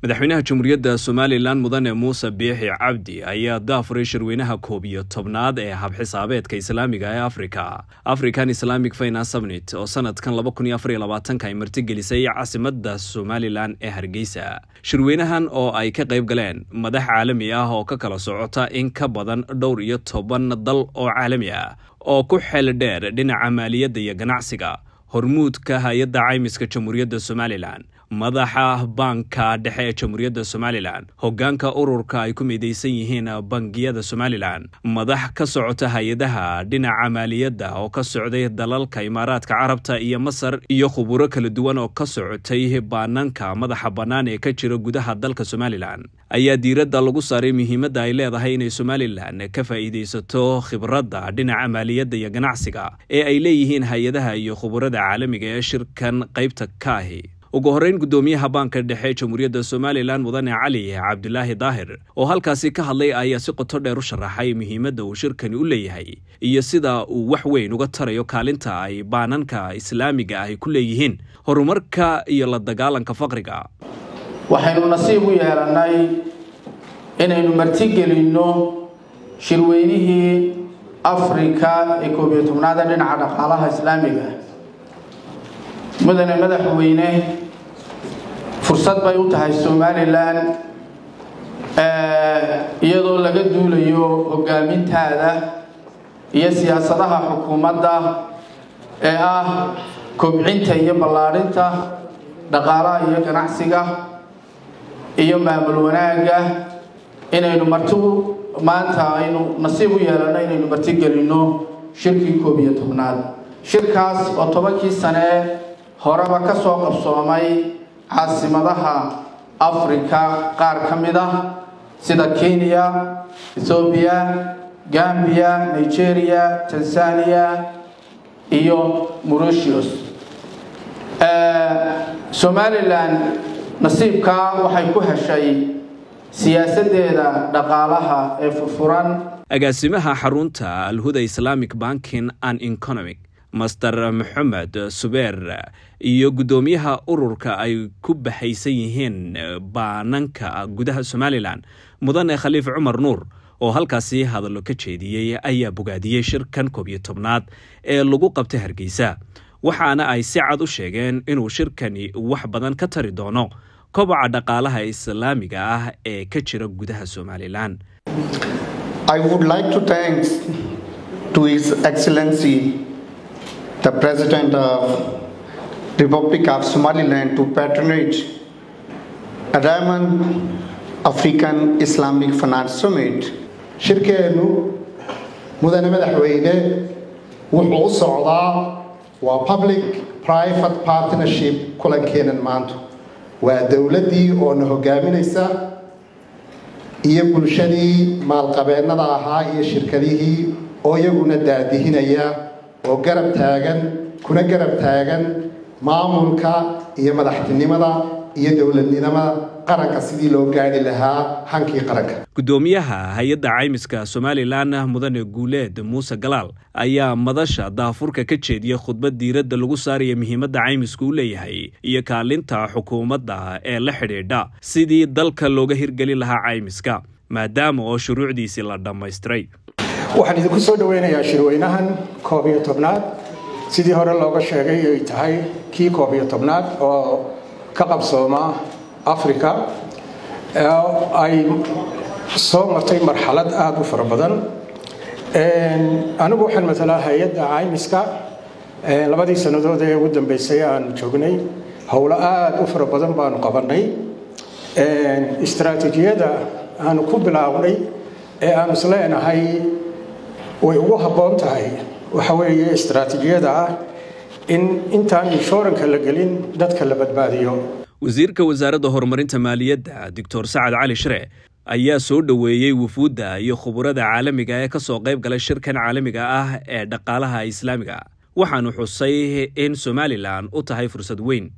madaxweynaha jamhuuriyadda somalilan mudane muuse biixi cabdi ayaa daafuray shirweynaha koob iyo tobnaad ee habxisaabeedka islaamiga ee afrika african islamic finance summit oo sanadkan ay martigelisay caasimadda somalilan ee hargeysa shirweynahan oo ay ka qayb galeen madax caalami ah oo ka kala socota in ka badan dhowr iyo toban dal oo caalami ah oo ku xeel dheer dhinaca maaliyadda iyo ganacsiga hormuudka hay-adda caymiska jamhuuriyadda somalilan madaxa baanka dhexe ee jamhuuriyadda somalilan hogaanka ururka ay ku midaysan yihiin bangiyada somalilan madax ka socota hay-adaha dhinaca maaliyadda oo ka socday dalalka imaaraadka carabta iyo masar iyo khuburo kala duwan oo ka socotay baananka madaxa bannaan ee ka jira gudaha dalka somalilan ayaa diiradda lagu saaray muhiimadda ay leedahay inay somalilan ka faa'iidaysato khibradda dhinaca maaliyadda iyo ganacsiga ee ay leeyihiin hay-adaha iyo khuburada caalamiga ee shirkan qaybta ka ahi ugu horreyn guddoomiyaha baanka dhexe jamhuuriyadda somalilan mudane cali cabdulaahi daahir oo halkaasi ka hadlay ayaa si qoto dheer u sharaxay muhiimadda uu shirkani u leeyahay iyo sida uu wax weyn uga tarayo kaalinta ay baananka islaamiga ahi ku leeyihiin horumarka iyo la dagaalanka faqriga waxaynu nasiib u yeelannay inaynu martigelinno shirweynihii afrika ee koob iyo tobnaada dhinaca dhaqaalaha islaamiga mudane madaxweyne fursad bay u tahay somalilan iyadoo laga duulayo hogaamintaada iyo siyaasadaha xukuumadda ee ah kobcinta iyo ballaadhinta dhaqaalaha iyo ganacsiga iyo maamul wanaagga inaynu marti maanta aynu nasiib u yeelanno inaynu martigelinno shirkii koob iyo tobnaad shirkaas oo tobankii sane horeba ka soo qabsoomay caasimadaha afrika qaar ka mid ah sida kenya ethoobiya gambiya nigeria tanzania iyo mauritius somalilan nasiibkaa waxay ku heshay siyaasaddeeda dhaqaalaha ee furfuran agaasimaha xarunta alhuda islamic banking and economic master maxamed subeer iyo guddoomiyaha ururka ay ku baxaysan yihiin baananka gudaha somalilan mudane khaliif cumar nuur oo halkaasi hadallo ka jeediyey ayaa bogaadiyey shirkan koob iyo tobnaad ee lagu qabtay hargeysa waxaana ay si cad u sheegeen inuu shirkani wax badan ka tari doono kobaca dhaqaalaha islaamiga ah ee ka jira gudaha somalilan the President of Republic of Somaliland to patronage a Diamond African Islamic Finance Summit. shirkeennu mudane madaxweyne wuxuu u socdaa waa public private partnership kulankeenan maanta waa dowladdii oo na hogaaminaysa iyo bulshadii maalqabeennada ahaa iyo shirkadihii oo iyaguna daadihinaya oo garab taagan kuna garab taagan maamulka iyo madaxtinimada iyo dowladnimada qaranka sidii loo gaadhi lahaa hankii qaranka guddoomiyaha hay-adda caymiska somalilan mudane guuleed muuse galaal ayaa madasha daafurka ka jeediyey khudbad diiradda lagu saaraya muhiimadda caymisku u leeyahay iyo kaalinta xukuumadda ee la xidhiidha sidii dalka looga hirgelin lahaa caymiska maadaama oo shuruucdiisii la dhammaystiray waxaan idinku soo dhoweynayaa shirweynahan koob iyo tobnaad sidii hore looga sheegay ay tahay kii koob iyo tobnaad oo ka qabsooma africa ay soo martay marxalad aada u fara badan anigu waxaan matalaa hay-adda caymiska labadii sannadood ee ugu dambeysay aan joognay howlo aada u fara badan baanu qabanay istaraatiijiyada aanu ku bilaabnay ee aanu isleenahay way ugu habboon tahay waxa weeye istaraatiijiyada ah in intaan inshuranka la gelin dadka la badbaadiyo wasiirka wasaaradda horumarinta maaliyadda doctor sacad cali shire ayaa soo dhoweeyey wufuudda iyo khuburada caalamiga ee ka soo qayb galay shirkan caalamiga ah ee dhaqaalaha islaamiga waxaanu xusay in somalilan u tahay fursad weyn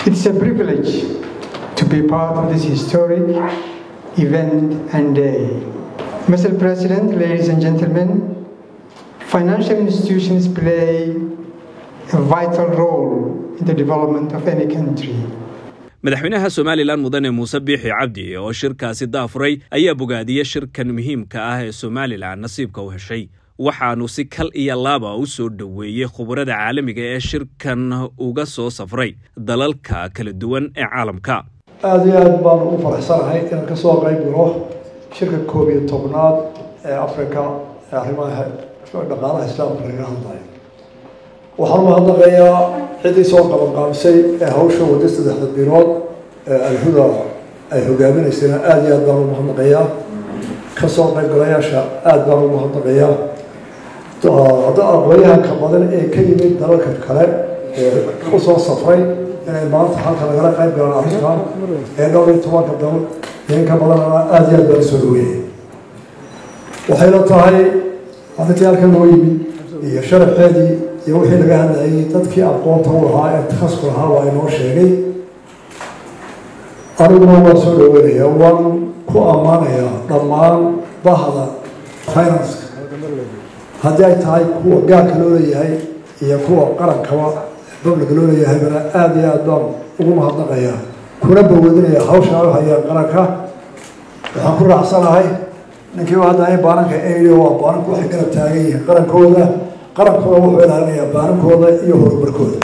Mr. President, ladies and gentlemen, financial institutions play a vital role in the development of any country. madaxweynaha somalilan mudane muuse biixi cabdi oo shirkaasi daafuray ayaa bogaadiyey shirkan muhiimka ah ee somalilan nasiibka u heshay waxaanu si kal iyo laaba u soo dhoweeyey khubarada caalamiga ee shirkan uga soo safray dalalka kala duwan ee caalamka aada iyo aad baan ugu faraxsanahay inaan kasoo qayb galo shirka koob iyo tobnaad ee africa ee arrimaha dhaqaalaha islaamka laga hadlayo waxaan umahadnaqayaa ciddii soo qabanqaabisay ee hawsha wadda saddexda bilood ee alhuda ay hogaaminaysayna aada iyo aad baan ugu mahadnaqayaa kasoo qaybgalayaasha aada baan ugu mahadnaqayaa hadda aqoonyahanka badan ee ka yimid dalalka kale ee usoo safray inay maanta halka lagala qayb galaan arrintan ee dhowr iyo tobanka dal inka badanana aada iyo aad baan soo dhaweeyay waxayna tahay arrintii halkan loo yimid iyo sharaxeedii iyo wixii laga hadlayay dadkii aqoonta u lahaa ee takhasku lahaa waa inoo sheegay aniguna waan soo dhaweynaya waan ku ammaanayaa dhammaan bahda financeka haddii ay tahay kuwa gaarka loo leeyahay iyo kuwa qarankaba babliga loo leeyahaybana aada iyo aad baan ugu mahadnaqayaa kuna bawadinaya hawsha u hayaan qaranka waxaan ku raacsanahay ninkii hadda ay baananka eyo waa baananku waxay garab taagan yihiin qarankooda qarankooda wuxuu ilaalinayaa baanankooda iyo horumarkooda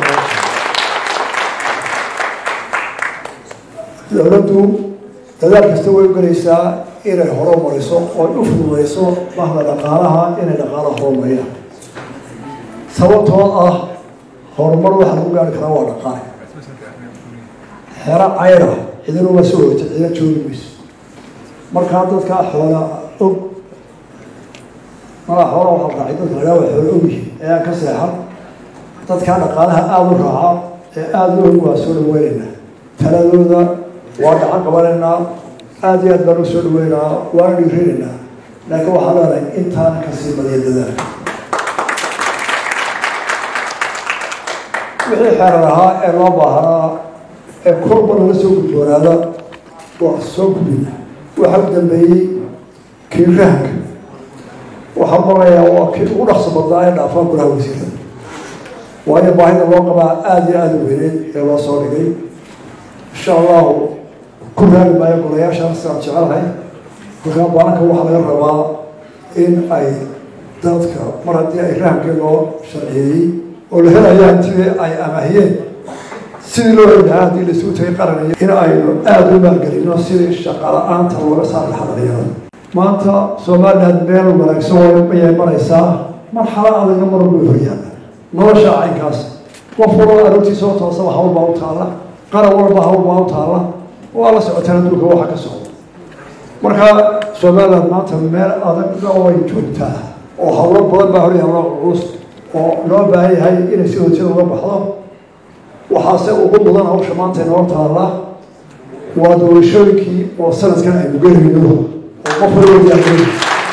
dowladdu dadaal kasta way u gelaysaa inay horumariso oo u fududeyso bahda dhaqaalaha inay dhaqaalaha horumariyaan sababtoo ah horumar waxa lagu gaari karaa waa dhaqaale xero cayra cidinuma soo hoyta cidina joogi mayso markaa dadka xoola og malaa xoola waxaa raacay dadka lagaa waa xoola og yihiin ee aan ka seexan dadkaa dhaqaalaha aada u raaca ee aada u og waa soo dhaweynayna taladooda waa gacan qabanaynaa aada iyo aad baan u soo dhaweynaa waana dhiirinaynaa laakiin waxaan leenahay intaana kasii badiya dadaal wixii xeerar ahaa ee loo baahnaa ee korba lala soo gudboonaada waa soo gudbina waxa u dambeeyey kii rahanka waxaan marayaa waa kii ugu dhaqso badnaa ee dhaafaa golaha wasiirada waayo baahida loo qabaa aada iyo aada u weyneed ee loo soo dhigay insha allahu ku raali maayo golayaashaan sidaan jecelahay markaa baalanka waxaa laga rabaa in ay dadka mar haddii ay rahankii loo sharciyeeyey oo la helaya hantidii ay amaahiyeen sidii loo heli lahaa haddii laisugu tagay qaranaya in aynu aada u maalgelino sidii shaqala-aanta looga saari lahaa dhalinyarada maanta somaliland meel wanaagsan wayay maraysaa marxalo adagna mar way horyaala nolosha caynkaas qof walba aroortiisa oo toosaba hawl baa u taalla qaran walba hawl baa u taalla waa la socotaan adduunka waxa ka socda marka somaliland maanta meel adagna way joogtaa oo hawlo badan baa horyaala culus oo loo baahan yahay inay si hojada uga baxdo waxaase ugu mudan hawsha maanta inoo taalla waa doorashooyinkii oo sanadkan aynu gelayno oo qof walba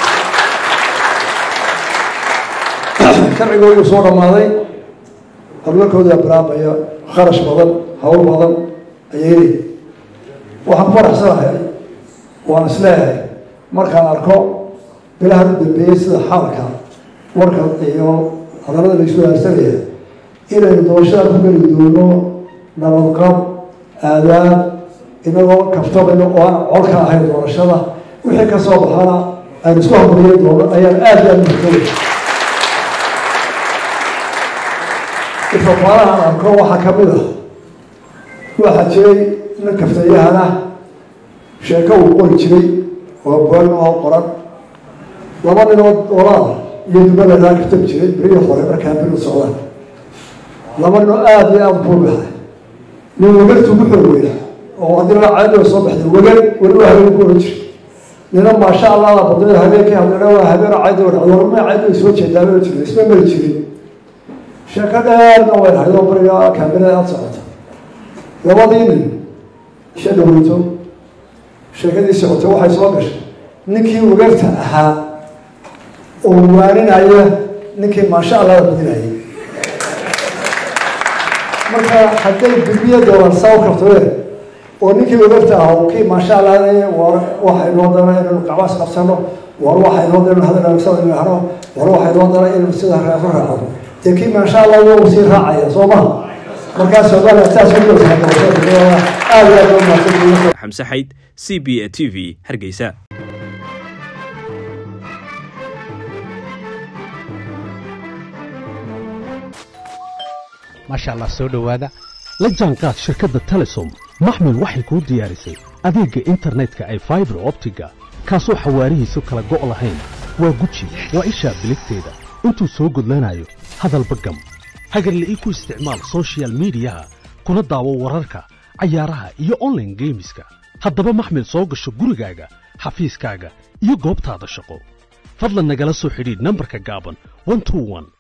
sharcigooduu soo dhammaaday horumarkooda bilaabaya kharash badan hawl badan ayay leeyihin waxaan faraxsanahay waan isleeyahay markaan arko bilahan u dambeeyey sida xaalka warka iyo hadallada laisu haarsanaya inaynu doorashada ku geli doono nabadqab aadaab inagoo kaftabayno oo aan col ka ahayn doorashada wixii ka soo baxana aynu isku hamuriyen doono ayaan aada iyo aada muhtamay ifafaalahan arko waxaa ka mid ah waxaa jiray nin kaftayahana sheeko uu qori jiray oo buaagn oo qoran laba ninood olaada iyo dubaladaa kaftabi jiray berihii hore markaa bir u socdaan laba ninoo aada iyo aada buubaxay nin wagartu ku xoog weyna oo haddii la caadoo soo baxday wagar weli waa habeen ku oran jiray nina maasha allah la badnayo habeenkii hadlana waa habeen caydoo dhacdo warma caydoo soo jeedaaba jirin isma mari jirin sheeko dheerna way dhahayd oo bariga kaamirada aada socota labadii nin isha dhaweyto sheekadii socotay waxay soo gashay ninkii wagarta ahaa oo waaninaya ninkii maasha allah la badinayay marka hadday gurbiya doolan saa u kartadeen oo ninkii wagarta ahaa oo kii maasha allah war waxay noo dana inaynu qabaas qabsano war waxay noo dana hadal wanaagsan hano war waxay noo dana inaynu sida reefo raacno dee kii maasha allah wuu sii raacaya soo maha markaa soomaaliya saas u dowsa doorashada aad iyo aad loo mahadsan xamse xayd c b a t v hargeysa maasha allah soo dhowaada la jaanqaad shirkadda telesom maxmil waxay kuu diyaarisay adeegga internetka ay faibar optiga kaasoo xawaarihiisu kala go' lahayn waa guji waa ishaa biligteeda intuu soo gudlanayo hadalba gam hagarla'ii ku isticmaal sochial midiyaha kuna daawo wararka cayaaraha iyo onlaine geemiska haddaba maxmil soo gasho gurigaaga xafiiskaaga iyo goobtaada shaqo fadlan nagala soo xidhiidh nambarka gaaban